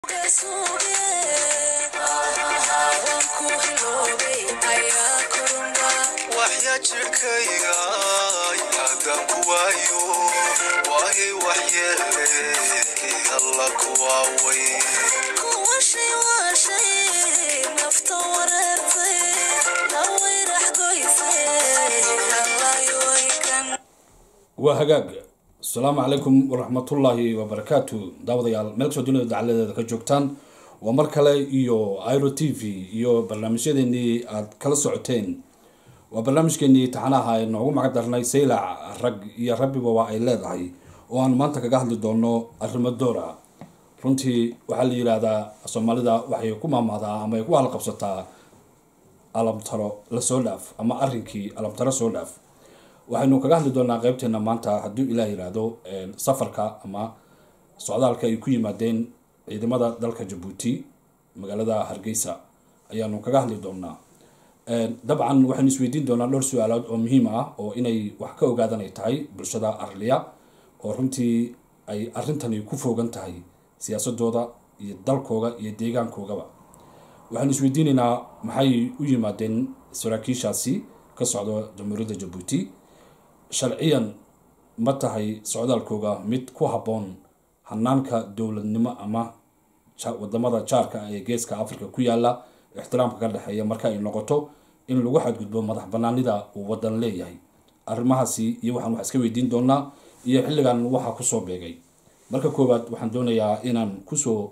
waxya jirkayga haddaan ku waayo waayay waxyeele alla kuwaaway waa hagaag asalaamu calaykum waraxmatullaahi wabarakaatu daawadayaal meel kastoo dunida dacaladeeda ka joogtaan waa mar kale iyo iro t v iyo barnaamijyadeenii aad kala socoteen waa barnaamijkeenii taxanaha ee noogu magac darnay saylac rag iyo rabbiba waa ay leedahay oo aan maanta kaga hadli doono arrimo doora runtii waxaa la yidhaahdaa soomaalida waxay ku maamaadaa ama ay ku halqabsataa alamtaro la soo dhaaf ama arrinkii alamtaro soo dhaaf waxaynu kaga hadli doonaa qeybteena maanta hadduu ilaah yidhaahdo safarka ama socdaalka ay ku yimaadeen ciidamada dalka jabuuti magaalada hargeysa ayaanu kaga hadli doonaa dabcan waxaynu isweydiin doonaa dhowr su-aalood oo muhiim ah oo inay wax ka ogaadan ay tahay bulshada arliya oo runtii ay arrintani ku foogan tahay siyaasadooda iyo dalkooga iyo deegaankoogaba waxaynu isweydiinaynaa maxay u yimaadeen saraakiishaasi ka socdo jamhuuriyadda jabuuti sharciyan ma tahay socdaalkooga mid ku habboon hanaanka dowladnimo ama wadamada jaarka ee geeska africa ku yaala ixtiraamka ka dhexeeya marka ay noqoto in lagu xadgudbo madax banaanida uu wadan leeyahay arrimahaasi iyo waxaan wax iska weydiin doonaa iyo xilligan waxaa kusoo beegay marka koowaad waxaan doonayaa inaan kusoo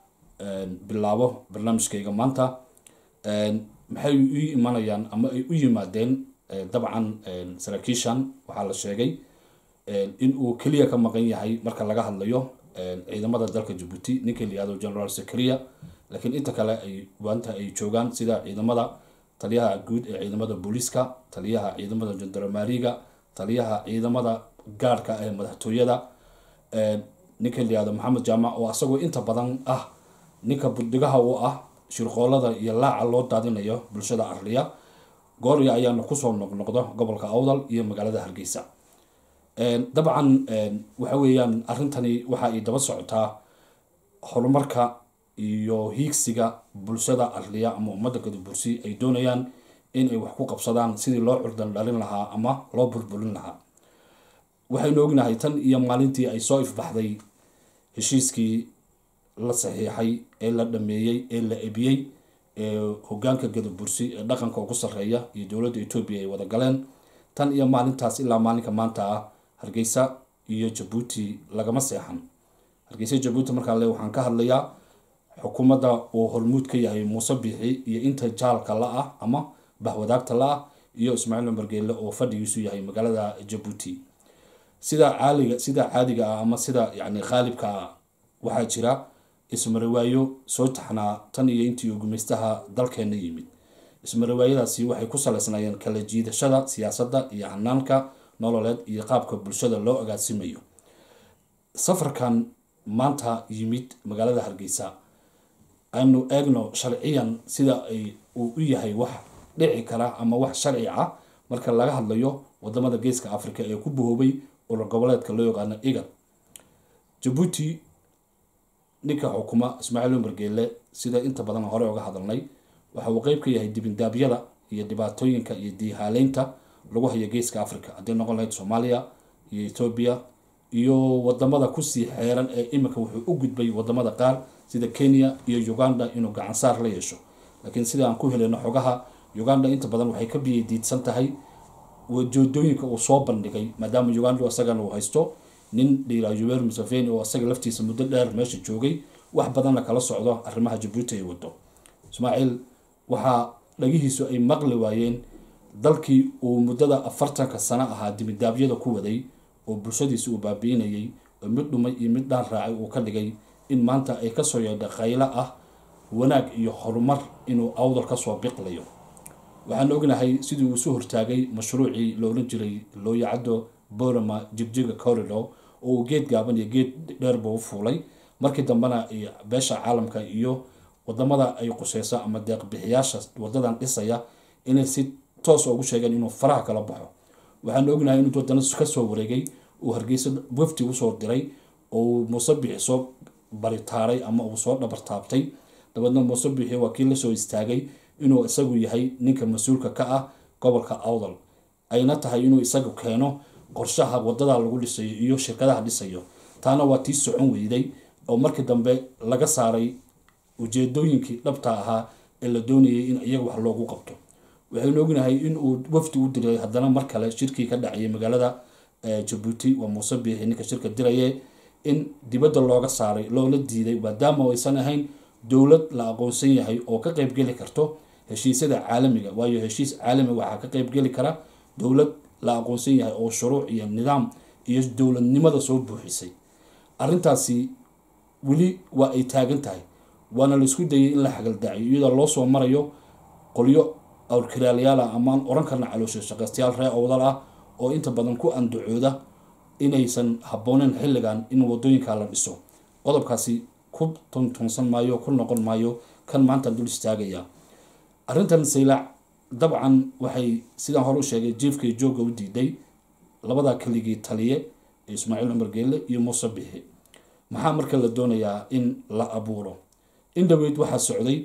bilaabo barnaamijkayga maanta maxay u imanayaan ama ay u yimaadeen dabcan saraakiishan waxaa la sheegay in uu keliya ka maqan yahay marka laga hadlayo ciidamada dalka jabuuti ninka la yihahdo general secria laakiin inta kale ay waanta ay joogaan sida ciidamada taliyaha guud ee ciidamada booliiska taliyaha ciidamada jandarmariga taliyaha ciidamada gaarhka ee madaxtooyada ninka la yihahdo maxamed jaamac oo asagoo inta badan ah ninka buddigaha u ah shirqoolada iyo laaca loo daadinayo bulshada arliya goorya ayaana kusoo noqnoqdo gobolka awdal iyo magaalada hargeysa dabcan waxa weeyaan arrintani waxa ay daba socotaa horumarka iyo hiigsiga bulshada arliya ama ummadda gadabursi ay doonayaan in ay wax ku qabsadaan sidii loo curdan dhalin lahaa ama loo burburin lahaa waxaynu ognahay tan iyo maalintii ay soo ifbaxday heshiiskii la saxiixay ee la dhameeyey ee la ebiyey ee hogaanka gadabursi ee dhaqanka ugu sarreeya iyo dowladda etoobiya ay wada galeen tan iyo maalintaas ilaa maalinka maanta ah hargeysa iyo jabuuti lagama seexan hargeysa jabuuti markaa le waxaan ka hadlayaa xukuumadda uu hormuud ka yahay muuse biixi iyo inta jaalka la ah ama bahwadaagta la ah iyo ismaaciil cumar geelle oo fadhigiisu yahay magaalada jabuuti sida caaliga sida caadiga ah ama sida yacni khaalibka ah waxaa jira ismarawaayo soo taxnaa tan iyo intii uu gumaystaha dalkeena yimid ismarawaayadaasi waxay ku saleysnaayeen kala jiidashada siyaasadda iyo hanaanka nololeed iyo qaabka bulshada loo agaasimayo safarkan maanta yimid magaalada hargeysa aynu eegno sharciyan sida ay uu u yahay wax dhici kara ama wax sharci ah marka laga hadlayo wadamada geeska africa ee ku bahoobay urur goboleedka loo yaqaano igad jabuuti ninka xukuma ismaaciil umar geelle sida inta badan hore uga hadalnay waxa uu qeyb ka yahay dibindaabyada iyo dhibaatooyinka iyo diihaaleynta lagu hayo geeska africa haddii noqon lahayd soomaaliya iyo etoobiya iyo wadamada kusii xeeran ee iminka wuxuu u gudbay wadamada qaar sida kenya iyo uganda inuu gacansaar la yeesho laakiin sida aan ku heleyno xogaha uganda inta badan waxay ka biyay diidsan tahay wajoodooyinka uu soo bandhigay maadaama uganda isagana uu haysto nin dhiira yuwer museveni oo isaga laftiisa muddo dheer meesha joogay wax badanna kala socdo arrimaha jabuuti ay wado ismaaciil waxaa dhagihiisu ay maqli waayeen dalkii uu muddada afartanka sano ahaa dimidaabyada ku waday oo bulshadiisa uu baabiinayay oo mid dhumay iyo mid dhaan raacay uu ka dhigay in maanta ay kasoo yeedha qaylo ah wanaag iyo horumar inuu awdal kasoo biqlayo waxaan ognahay sidii uu isu hortaagay mashruucii la oran jiray looyacaddo borama jigjiga corridor oo uu geed gaaban iyo geed dheerba u fuulay markii dambena beesha caalamka iyo wadamada ay quseyso ama deeqbixiyaasha wadadan dhisaya inay si toos ugu sheegeen inuu faraha kala baxo waxaan ognahay inuu wadana kasoo wareegay uu hargeysa wafti usoo diray oo muuse bixiso baritaaray ama uu soo dhabartaabtay dabeedna muuse biixi waa kii lasoo istaagay inuu isagu yahay ninka mas-uulka ka ah gobolka awdal ayna tahay inuu isagu keeno qorshaha wadada lagu dhisayo iyo shirkadaha dhisayo taana waa tii socon weyday oo markii dambe laga saaray ujeedooyinkii dhabta ahaa ee la doonayay in iyaga wax loogu qabto waxaynu ognahay in uu wafdi u diray haddana mar kale shirkii ka dhacayay magaalada jabuuti waa muuse biixi ninka shirka diraye in dibadda looga saaray loola diiday maadaama aysan ahayn dowlad la aqoonsan yahay oo ka qeybgeli karto heshiisyada caalamiga waayo heshiis caalami waxaa ka qeybgeli kara dowlad la aqoonsan yahay oo shuruuc iyo nidaam iyo dowladnimada soo buuxisay arrintaasi weli waa ay taagan tahay waana laisku dayay in la xagaldaaciyo iyadoo loo soo marayo qolyo awrkiraalayaal ah amaan oran karna caloosha shaqaystayaal ree owdal ah oo inta badan ku andacooda inaysan habbooneyn xilligan in wadooyinka la dhiso qodobkaasi ku tuntunsan maayo ku noqon maayo kan maanta dul istaagaya arrintan saylac dabcan waxay sidaan hore u sheegay jiifkay joogga u diiday labadaa keligii taliye ee ismaaciil cumar geelle iyo muuse bixi maxaa marka la doonayaa in la abuuro in dhaweyd waxaa socday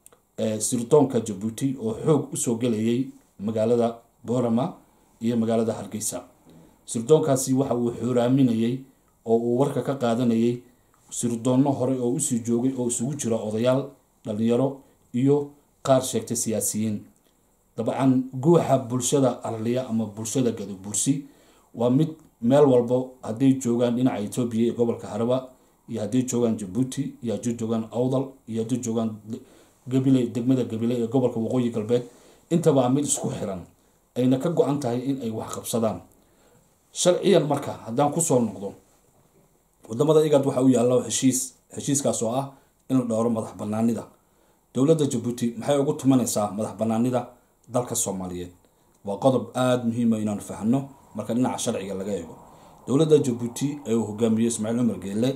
sirdoonka jabuuti oo xoog usoo gelayay magaalada boorama iyo magaalada hargeysa sirdoonkaasi waxa uu xooraaminayay oo uu warka ka qaadanayay sirdoonno hore oo usii joogay oo isugu jira odayaal dhalinyaro iyo qaar sheegtay siyaasiyiin dabcan guuxa bulshada arliya ama bulshada gadabursi waa mid meel walbo hadday joogaan dhinaca etoobiya ee gobolka haraba iyo hadday joogaan jabuuti iyo hadday joogaan awdal iyo hadday joogaan gabile degmada gabile ee gobolka waqooyi galbeed intaba mid isku xiran ayna ka go-an tahay in ay wax qabsadaan sharciyan marka haddaan kusoo noqdo wadamada igad waxa u yaalla heshiis heshiiskaas oo ah in la dhowro madax banaanida dowladda jabuuti maxay ugu tumanaysaa madax banaanida dalka soomaaliyeed waa qodob aada muhiima inaanu fahno marka dhinaca sharciga laga eego dowladda jabuuti ee uu hogaamiyey ismaaciil cumar geelle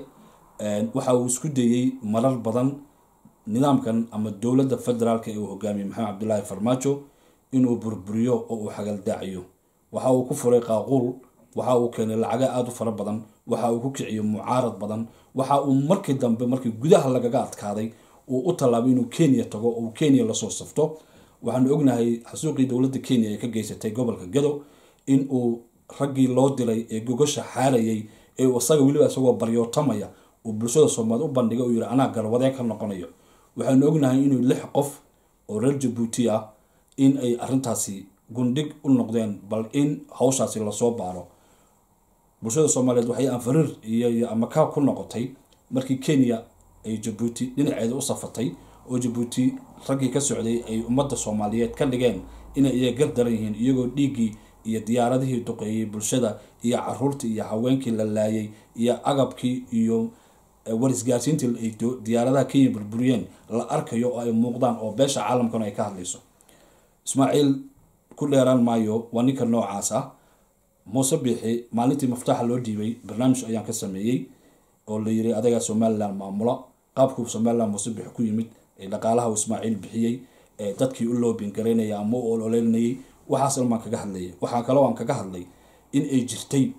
waxa uu isku dayey marar badan nidaamkan ama dowladda federaalka ee uu hogaamiyey maxamed cabdilaahi farmaajo inuu burburiyo oo uu xagaldaaciyo waxa uu ku furay qaaquul waxa uu keenay lacaga aada u fara badan waxa uu ku kiciyey mucaarad badan waxa uu markii dambe markii gudaha lagaga adkaaday uu u tallaabay inuu kenya tago oo uu kenya lasoo safto waxaanu ognahay xasuuqii dowladda kenya ay ka geysatay gobolka gado in uu raggii loo diray ee gogasha xaarayay ee isaga weliba isagoo baryootamaya uu bulshada soomaaliya u bandhigay uu yihi anaa garwadee ka noqonayo waxaanu ognahay inuu lix qof oo reer jabuuti ah in ay arrintaasi gundhig u noqdeen bal in hawshaasi lasoo baaro bulshada soomaaliyeed waxay anfariir iyo amakaa ku noqotay markii kenya ay jabuuti dhinaceeda u safatay oo jabuuti raggii ka socday ay ummadda soomaaliyeed ka dhigeen inay iyaga gardaran yihiin iyagoo dhiiggii iyo diyaaradihii duqeeyey bulshada iyo caruurtii iyo haweenkii la laayay iyo agabkii iyo warisgaarsiintii ay diyaaradaha kenya burburiyeen la arkayo oo ay muuqdaan oo beesha caalamkana ay ka hadlayso ismaaciil ku dheeraan maayo waa ninka noocaas ah muuse biixi maalintii maftaaxa loo dhiibay barnaamij ayaan ka sameeyey oo la yiri adagaa somalilan maamula qaabkuu somalilan muuse biixi ku yimid ee dhaqaalaha uu ismaaciil bixiyey ee dadkii u loobin garaynaya ama u ololeynayay waxaas ilmaan kaga hadlayay waxaa kaloo aan kaga hadlay in ay jirtay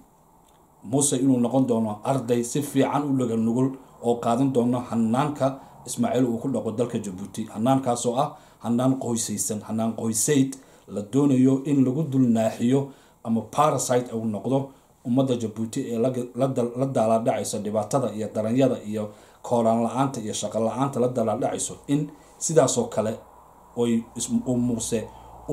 muuse inuu noqon doono arday si fiican u dhaga nugul oo qaadan doono hanaanka ismaaciil uu ku dhaqo dalka jabuuti hanaankaasoo ah hanaan qoysaysan hanaan qoysayd la doonayo in lagu dul naaxiyo ama parasite uu noqdo ummadda jabuuti ee la daalaadhacayso dhibaatada iyo daranyada iyo kooraan la-aanta iyo shaqo la-aanta la daalaadhacayso in sidaasoo kale oy muuse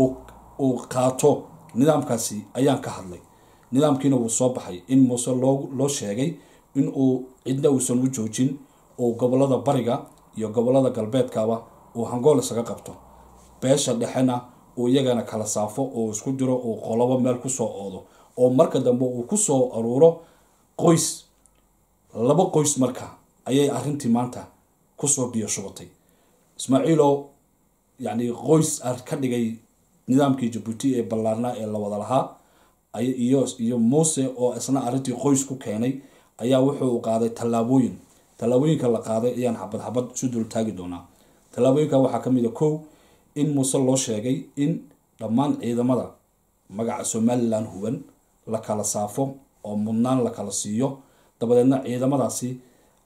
uu qaato nidaamkaasi ayaan ka hadlay nidaamkiina wuu soo baxay in muuse loo sheegay in uu cidna uusan u joojin oo gobolada bariga iyo gobolada galbeedkaba uu hangool isaga qabto beesha dhexena uu iyagana kala saafo oo isku diro uu qolobo meel kusoo oodo oo marka dambe uu kusoo aruuro qoys laba qoys marka ayay arrintii maanta kusoo biyo shubatay ismaaciilo yacni qoys ka dhigay nidaamkii jabuuti ee ballaarnaa ee la wada lahaa iyo iyo muuse oo isna arrintii qoys ku keenay ayaa wuxuu qaaday tallaabooyin tallaabooyinka la qaaday ayaan xabad xabad isu dul taagi doonaa tallaabooyinka waxaa ka mid a kow in muuse loo sheegay in dhammaan ciidamada magaca somalilan huban la kala saafo oo mudnaan la kala siiyo dabadeedna ciidamadaasi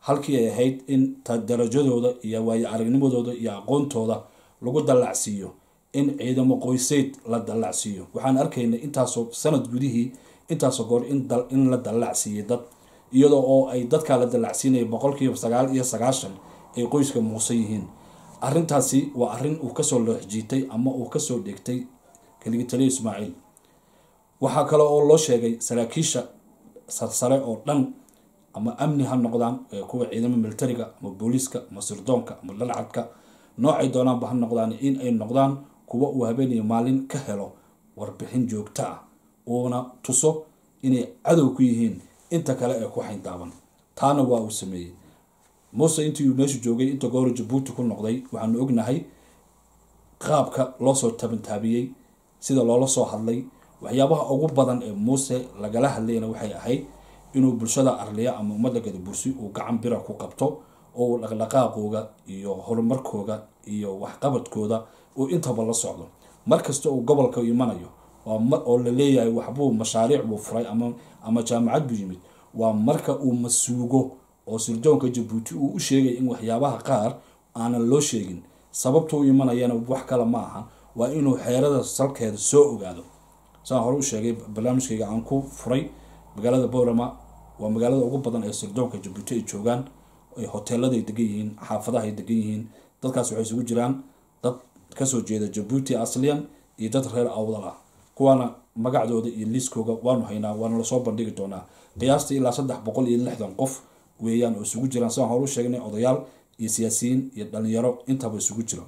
halkii ay ahayd in darajadooda iyo waayo aragnimadooda iyo aqoontooda lagu dallacsiiyo in ciidamo qoyseyd la dallacsiiyo waxaan arkaynay intaasoo sanad gudihii intaasoo goor in la dallacsiiyey dad iyadoo oo ay dadkaa la dallacsiinaya boqolkiiba sagaal iyo sagaashan ay qoyska muuse yihiin arrintaasi waa arrin uu kasoo looxjiitay ama uu kasoo dhigtay keligi taliya ismaaciil waxaa kale oo loo sheegay saraakiisha sarsare oo dhan ama amni ha noqdaan kuwa ciidamo militariga ama booliiska ama sirdoonka ama dhalcadka noocay doonaanba ha noqdaan in ay noqdaan kuwa uu habeeniyo maalin ka helo warbixin joogto ah uuna tuso inay cadow ku yihiin inta kale ee ku xayndaaban taana waa uu sameeyey muuse intii uu meesha joogay inta goora jabuuti ku noqday waxaanu ognahay qaabka loosoo tabantaabiyey sida loola soo hadlay waxyaabaha ugu badan ee muuse lagala hadlayna waxay ahayd inuu bulshada arliya ama ummadda gadabursi uu gacan bira ku qabto oo uu dhaqdhaqaaqooga iyo horumarkooga iyo waxqabadkooda uu intaba la socdo mar kasta uu gobolka imanayo oo la leeyahay waxbuu mashaariic buu furay ama jaamacad buu yimid waa marka uu masuugo oo sirdoonka jabuuti uu u sheegay in waxyaabaha qaar aanan loo sheegin sababta u imanayana wax kale ma aha waa inuu xeerada salkeeda soo ogaado saan hore u sheegay barnaamijkayga aan ku furay magaalada boorama waa magaalada ugu badan ee sirdoonka jabuuti ay joogaan hoteeladay degan yihiin xaafadahay degan yihiin dadkaas waxay isugu jiraan dad kasoo jeeda jabuuti asliyan iyo dad reer awdal ah kuwaana magacdooda iyo liiskooga waanu haynaa waana lasoo bandhigi doonaa qiyaastii ilaa saddex boqol iyo lixdan qof weeyaan oo isugu jiraan sidaan hore u sheegnay odayaal iyo siyaasiyiin iyo dhalinyaro intaba isugu jiro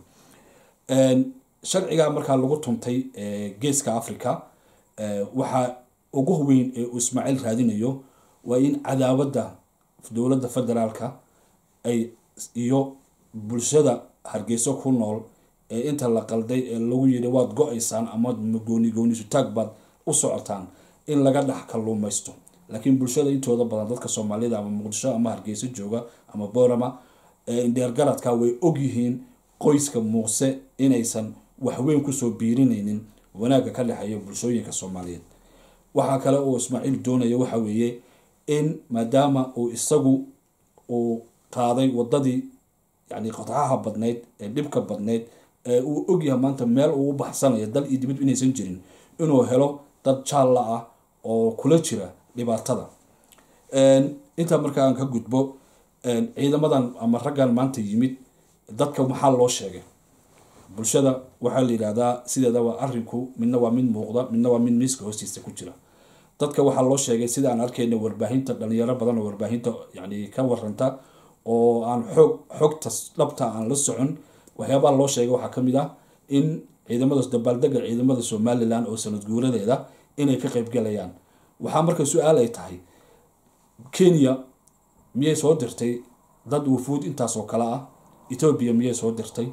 sharciga markaa lagu tuntay geeska africa waxaa ugu weyn ee uu ismaaciil raadinayo waa in cadaawadda dowladda federaalka ay iyo bulshada hargeyso ku nool ee inta la qalday ee lagu yidhi waad go-aysaan ama gooni goonisutaag baad u socotaan in laga dhex kalluumaysto laakiin bulshada intooda badan dadka soomaalida ama muqdisho ama hargeyso jooga ama boorama indheergaradka way ogyihiin qoyska muuse inaysan waxweyn kusoo biirinaynin wanaagga ka dhexeeya bulshooyinka soomaaliyeed waxaa kale uu ismaaciil doonaya waxa weeye in maadaama uu isagu uu qaaday wadadii yani qodxaha badnayd ee dhibka badnayd ee uu ogyahay maanta meel uu u baxsanayo dal iyo dibad inaysan jirin inuu helo dad jaalla ah oo kula jira dhibaatada intaa markaa aan ka gudbo ciidamadan ama raggan maanta yimid dadka maxaa loo sheegay bulshada waxaa la yidhahdaa sideedaba arinku midna waa mid muuqda midna waa mid miiska hoostiisa ku jira dadka waxaa loo sheegay sida aan arkayna warbaahinta dhalinyaro badan oo warbaahinta yani ka waranta oo aan xoog xogta dhabta aan la socon waxyaabaha loo sheegay waxaa kamid ah in ciidamada dabaaldega ciidamada somalilan oo sanad guuradeeda inay ka qeybgalayaan waxaa marka su-aal ay tahay kenya miyay soo dirtay dad wufuud intaas oo kale ah ethoobia miyay soo dirtay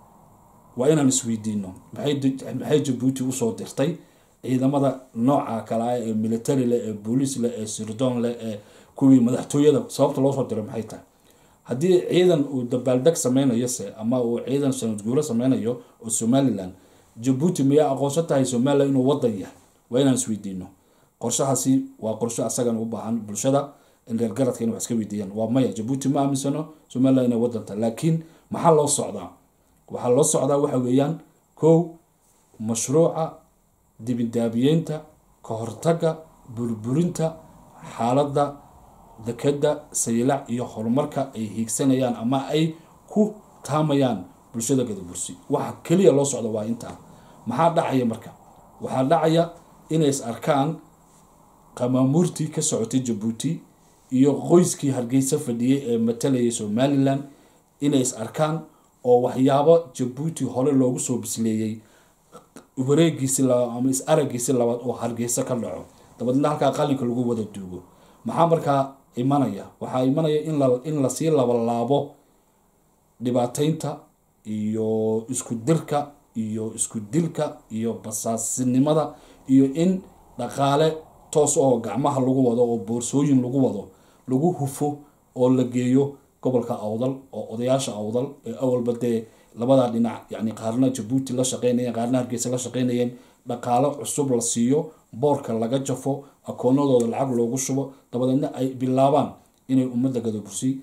waa inaan isweydiino maxay jabuuti usoo dirtay ciidamada nooca kale ah ee military leh ee booliis leh ee sirdoon leh ee kuwii madaxtooyada sababta loosoo diray maxay tahay haddii ciidan uu dabaaldeg sameynayo se ama uu ciidan sanad guuro sameynayo oo somalilan jabuuti miyaa aqoonsan tahay somalilan inuu wadan yahay waa inaan isweydiino qorshahaasi waa qorsho asagan u baahan bulshada reergaradka inay wax iska weydiiyaan waa maya jabuuti ma aaminsano somalilan inay wadan tahay laakiin maxaa loo socdaa waxaa loo socdaa waxa weeyaan kow mashruuca dibindaabiyeynta ka hortaga burburinta xaaladda dekeda saylac iyo horumarka ay hiigsanayaan ama ay ku taamayaan bulshada gadabursi waxa keliya loo socda waa intaa maxaa dhacaya marka waxaa dhacaya inay is arkaan qamaamuurtii ka socotay jabuuti iyo qoyskii hargeysa fadhiyey ee matalayay somalilan inay is arkaan oo waxyaabo jabuuti hore loogu soo bisleeyey wareegiisi ama is aragiisi labaad oo hargeysa ka dhaco dabadeedna halkaa qalinka lagu wada duugo maxaa markaa imanaya waxaa imanaya in lasii labalaabo dhibaateynta iyo isku dirka iyo isku dilka iyo basaasinimada iyo in dhaqaale toos oo gacmaha lagu wado oo boorsooyin lagu wado lagu hufo oo la geeyo gobolka awdal oo odayaasha awdal ee awalba dee labadaa dhinac yani qaarna jabuuti la shaqeynayeen qaarna hargeysa la shaqeynayeen dhaqaalo cusub la siiyo boorka laga jafo akoonadooda lacag loogu shubo dabadeedna ay bilaabaan inay ummadda gadabursi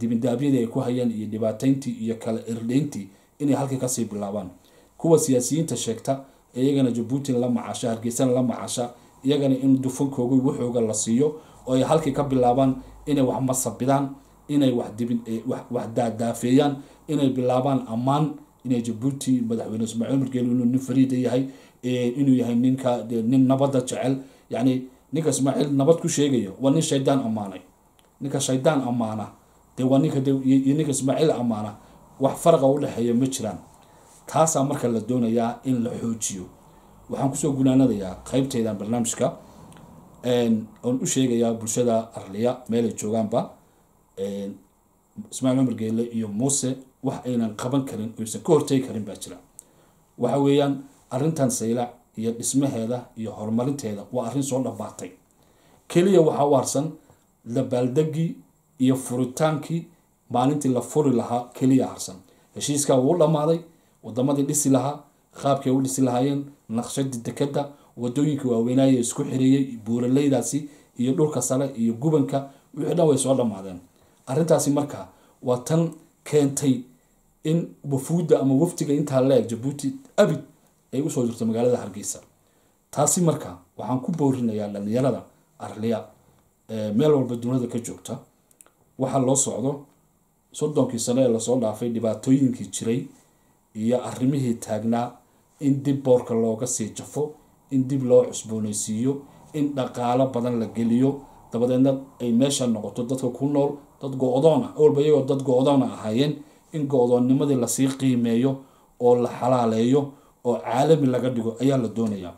dibindaabyadii ay ku hayeen iyo dhibaatayntii iyo kala irdhayntii inay halkii kasii bilaabaan kuwa siyaasiyiinta sheegta iyagana jabuuti la macaasha hargeysana la macaasha iyagana in dufankooga waxooga la siiyo oo ay halkii ka bilaabaan inay wax masabidaan inay wax dibin wax daadaafeeyaan inay bilaabaan ammaan inay jabuuti madaxweyne ismaaciil margeeli inuu nin fariida yahay inuu yahay ninka nin nabadda jecel yacni ninka ismaaciil nabad ku sheegayo waa nin shaydaan ammaanay ninka shaydaan ammaana dee waa ninka iyo ninka ismaaciil ammaana wax faraqa u dhexeeya ma jiraan taasaa marka la doonayaa in la xoojiyo waxaan kusoo gunaanadayaa qeybteydan barnaamijka oon u sheegayaa bulshada arliya meelay joogaanba ismaaciil cumar geele iyo muuse wax aynan qaban karin oysan ka hortegi karin baa jira waxa weeyaan arrintan saylac iyo dhismaheeda iyo horumarinteeda waa arrin soo dhabaatay keliya waxaa u harsan dabaaldegii iyo furitaankii maalintii la furi lahaa keliya harsan heshiiskaa wuu dhammaaday wadamadii dhisi lahaa qaabkay u dhisi lahaayeen naqshadii dekeda wadooyinka waaweynaaye isku xireeyey buuraleydaasi iyo dhulka sare iyo gubanka wixii dhan way soo dhammaadeen arrintaasi marka waa tan keentay in wafuudda ama wafdiga intaa leeg jabuuti abid ay usoo jirto magaalada hargeysa taasi marka waxaan ku boorinayaa dhalinyarada arliya meel walba duniyada ka joogta waxaa loo socdo soddonkii sano ee lasoo dhaafay dhibaatooyinkii jiray iyo arrimihii taagnaa in dib boorka looga sii jafo in dib loo cusboonaysiiyo in dhaqaalo badan la geliyo dabadeedna ay meesha noqoto dadka ku nool dad go-doon ah walba iyagoo dad go-doona ahaayeen in go-doonnimadii lasii qiimeeyo oo la xalaaleeyo oo caalami laga dhigo ayaa la doonayaa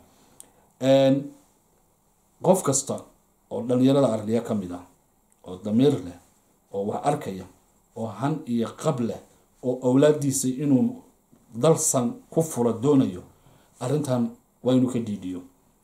qof kasta oo dhalinyarada arliya ka mid ah oo damiir leh oo wax arkaya oo han iyo qab leh oo awlaadiisa inuu dalsan ku furo doonayo arrintan waa inuu ka dhiidhiyo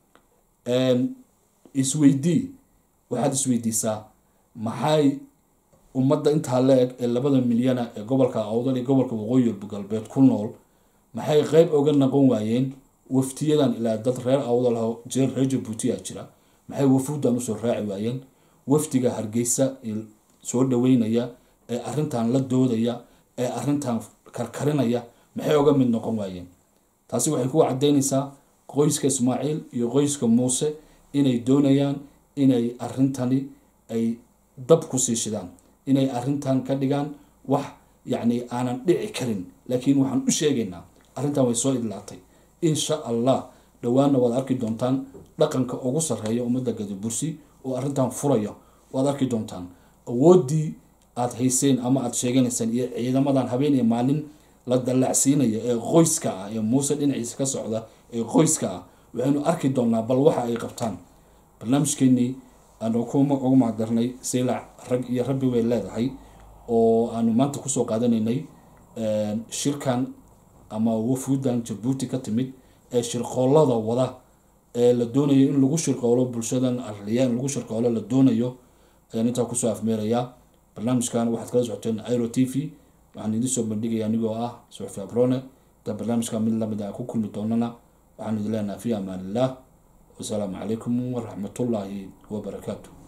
isweydii waxaad isweydiisaa maxay ummadda intaa la eg ee labada milyana ee gobolka awdal iyo gobolka waqooyi galbeed ku nool maxay qeyb oga naqon waayeen waftiyadan ilaa dad reer awdal ah jeer reer jabuutiya jira maxay wafuuddan usoo raaci waayeen wafdiga hargeysa soo dhaweynaya ee arrintan la doodaya ee arrintan karkarinaya maxay oga mid noqon waayeen taasi waxay ku cadeynaysaa qoyska ismaaciil iyo qoyska muuse inay doonayaan inay arrintani ay dab ku sii shidaan inay arrintan ka dhigaan wax yacni aanan dhici karin laakiin waxaan u sheegaynaa arrintan way soo idlaatay insha allah dhowaanna waad arki doontaan dhaqanka ugu sarreeya ummadda gadabursi oo arrintan furaya waad arki doontaan awooddii aada hayseen ama aada sheeganaysaan iyo ciidamadan habeen iyo maalin la dallacsiinaya ee qoyska ah ee muuse dhinaciisa ka socda ee qoyska ah waxaynu arki doonaa bal waxa ay qabtaan barnaamijkeenii aanu ugu macdarnay saylac rag iyo rabbi way leedahay oo aanu maanta kusoo qaadanaynay shirkan ama wafuudan jabuuti ka timid ee shirqoolada wada ee la doonayo in lagu shirqoolo bulshadan arliya in lagu shirqoolo la doonayo ayaan intaa kusoo afmeerayaa barnaamijkan waxaad kala socoteen iro t v waxaan idin soo bandhigaya anigoo ah suxfi abrone inta barnaamijka mid lamid aan ku kulmi doonana waxaan idin leenahay fi amaan illah wasalaamu calaykum waraxmatullaahi wabarakaatu